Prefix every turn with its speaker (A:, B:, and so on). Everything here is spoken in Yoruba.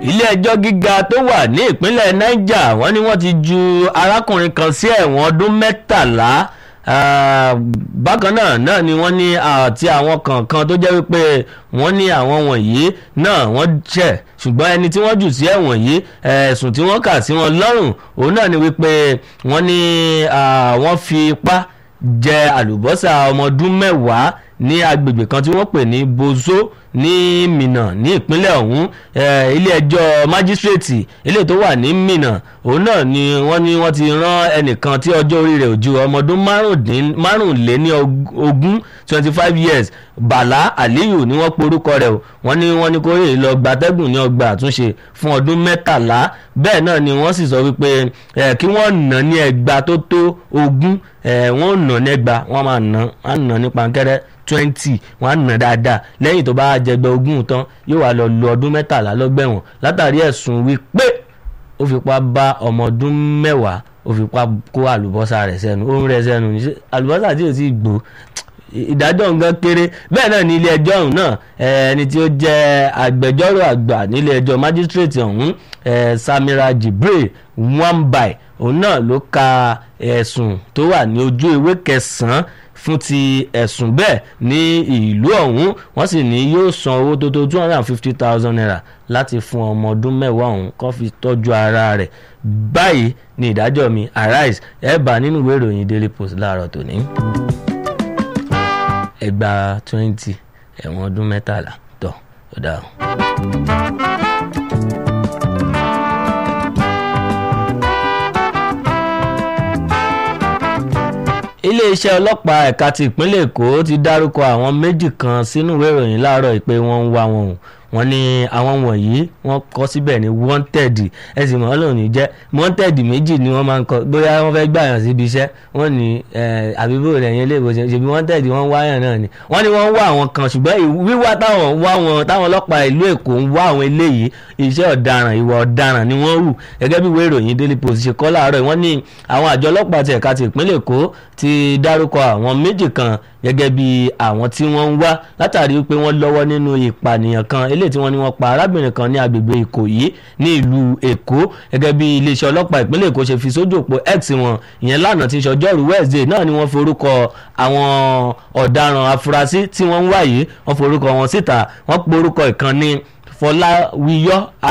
A: ilé-ẹjọ́ gíga tó wà ní ìpínlẹ̀ niger wọ́n ní wọ́n ti ju arákùnrin kan sí ẹ̀wọ̀n ọdún mẹ́tàlá bákan náà náà ni wọ́n ní àti àwọn kọ̀ọ̀kan tó jẹ́ wípé wọ́n ní àwọn wọ̀nyí náà wọ́n ṣẹ̀ ṣùgbọ́n ẹni tí wọ́n jù sí ẹ̀wọ̀n yìí ẹ̀sùn tí wọ́n kà sí wọn lọ́rùn òun náà ni wípé wọ́n ní wọ́n fi ipá jẹ àlùbọ́sà ọmọ ọdún mẹ́wàá ní agbègbè kan tí wọ́n pè ní bozo ní minna ní ìpínlẹ̀ ọ̀hún ilé-ẹjọ́ májísrèètì ilé tó wà ní minna òun náà ni wọ́n ní wọ́n ti rán ẹnìkan tí ọjọ́ orí rẹ̀ ò ju ọmọ ọdún márùnléní ogún twenty five years bala aliyu ni wọ́n porúkọ rẹ̀ o wọ́n ní wọ́n ní kó rè lọ gbatẹ́gùn ní ọgbà àtúnṣe fún ọdún mẹ́tàlá bẹ́ẹ̀ náà ni wọ́n sì sọ wípé kí wọ́n nà ní ẹgbàá tó tó ogún wọ́n nà ní ẹgbàá wọ́n máa nà á nà ní pankẹ́rẹ́ twenty wọ́n á nà dáadáa lẹ́yìn tó bá jẹgbẹ́ ogún tán yóò wá lọ lo ọdún mẹ́tàlá lọ́gbẹ̀wọ̀n látàrí ẹ̀sùn wípé ó fipá bá ọmọ ọdún mẹ́wàá ó fipá kó àlùbọ́sà rẹ̀ sẹ́nu ó ń rẹ̀ sẹ́nu ní àlùbọ́sà tí ò tí ì gbó ìdájọ́ nǹkan kéré bẹ́ẹ̀ náà ní ilé ẹjọ́ ọ̀hún náà ẹni tí ó jẹ́ agbẹjọ́rò àgbà nílé ẹjọ́ májísírèètì ọ̀hún samira jibril wambai òun náà ló ka ẹ̀sùn tó wà ní ojú ewé kẹsàn-án fún ti ẹ̀sùn bẹ́ẹ̀ ní ìlú ọ̀hún wọ́n sì ní yóò san owó tó tó two hundred and fifty thousand naira láti fún ọmọ ọdún mẹ́wàá ọ̀hún kó fi tọ́jú ara rẹ̀ báyìí ní ìdájọ́ mi arise ẹ̀ bá nínú ìwé ìròyìn daily post láàárọ̀ tòní ẹgbàá twenty ẹ̀wọ̀n ọdún mẹ́tàlá tọ̀ ó dáa. iléeṣẹ́ ọlọ́pàá ẹ̀ka ti ìpínlẹ̀ èkó ti dárúkọ àwọn méjì kan sínú ìwé ìròyìn láàárọ̀ pé wọ́n ń wá wọn o wọ́n ní àwọn wọ̀nyí wọ́n kọ́ síbẹ̀ ní wanted ẹ̀sìn mọ́ lónìí jẹ́ wanted méjì ni wọ́n máa ń kọ́ bóyá wọ́n fẹ́ gbàyàn síbi iṣẹ́ wọ́n ní àbíbò rẹ̀ yẹn lè bòṣe ṣèbí wanted wọ́n wáyàn náà ni wọ́n ní wọ́n ń wá àwọn kan ṣùgbọ́n wíwá táwọn wá wọn táwọn ọlọ́pàá ìlú èkó ń wá àwọn eléyìí iṣẹ́ ọ̀daràn ìwà ọ̀daràn ni wọ́n hù gẹ́gẹ́ bí ìwé ìròyìn daily post ṣe kọ́ láàárọ̀ wọ́n ní àwọn àjọ ọlọ́pàá ti ẹ̀ka ti ìpínlẹ̀ èkó ti dárúkọ àwọn méjì kan gẹ́gẹ́ bí àwọn tí wọ́n ń wá látàrí pé wọ́n lọ́wọ́ nínú ìpànìyàn kan eléyìí tí wọ́n ní wọ́n pa arábìnrin kan ní agbègbè ìkòyí ní ìlú èkó gẹ́gẹ́ bí iléeṣẹ́ ọlọ́pàá ìpínlẹ̀ èkó ṣe fi sójú òpó x wọn ìyẹn lánàá tí ṣọjọ́rú wednesday náà ni wọ́n forúkọ àwọn ọ̀daràn afurasí tí wọ́n ń wá yìí wọ́n forúkọ wọn síta wọ́n porúkọ ìkànnì fọláwíyọ́